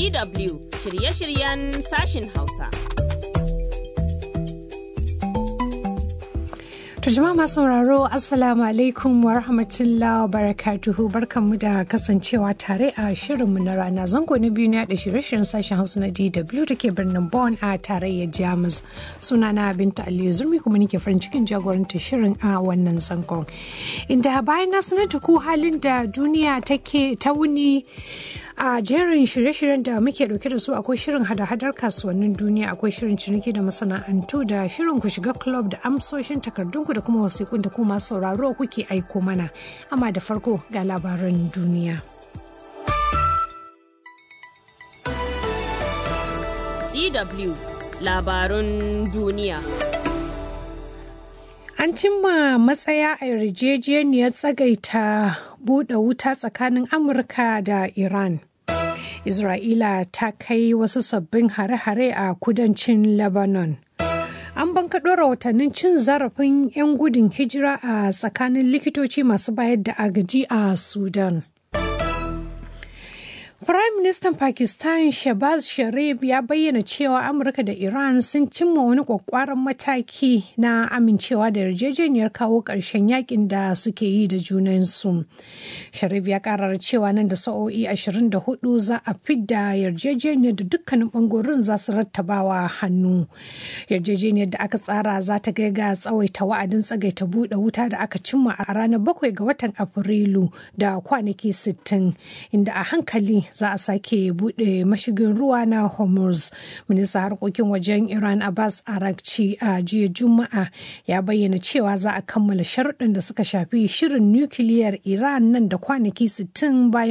DW shirye-shiryen sashin Hausa. Tujuma masu sauraro Assalamu alaikum wa rahmatullahi wa barakatuhu barkanmu da kasancewa tare a shirinmu na rana zango na biyu ne da shirye-shiryen sashen Hausa na DW da ke birnin Bonn a tarayyar Jamus. Sunana Binta Aliyu Zurmi kuma nake farin cikin jagorantar shirin a wannan zangon. Inda bayan na sanar da ku halin da duniya take ta wuni a jerin shirye-shiryen da muke dauke da su akwai shirin hada-hadar kasuwannin duniya akwai shirin ciniki da masana'antu da shirin ku shiga club da amsoshin takardunku da kuma wasiƙun da kuma sauraro kuke aiko mana amma da farko ga labaran duniya DW labarun duniya. An cimma matsaya a yarjejeniyar tsagaita buɗe wuta tsakanin Amurka da Iran. Isra'ila ta kai wasu sabbin hare-hare a kudancin Lebanon. An bankaɗo rahotannin cin zarafin 'yan gudun hijira a tsakanin likitoci masu bayar da agaji a Sudan. Prime Minister Pakistan Shehbaz Sharif ya bayyana cewa Amurka da Iran sun cimma wani kwakwaran mataki na amincewa da yarjejeniyar kawo ƙarshen yakin da suke yi da junansu. Sharif ya karar cewa nan da sa'o'i 24 za a fidda yarjejeniyar da dukkanin bangorin za su rattabawa hannu. Yarjejeniyar da aka tsara za ta kai ga tsawaita wa'adin tsagaita buɗe wuta da aka cimma a ranar bakwai ga watan Afrilu da kwanaki 60 inda a hankali za a sake bude mashigin ruwa na hormuz minista harkokin wajen iran abbas arakci a jiya juma'a ya bayyana cewa za a kammala sharuɗan da suka shafi shirin nukiliyar iran nan da kwanaki 60 bayan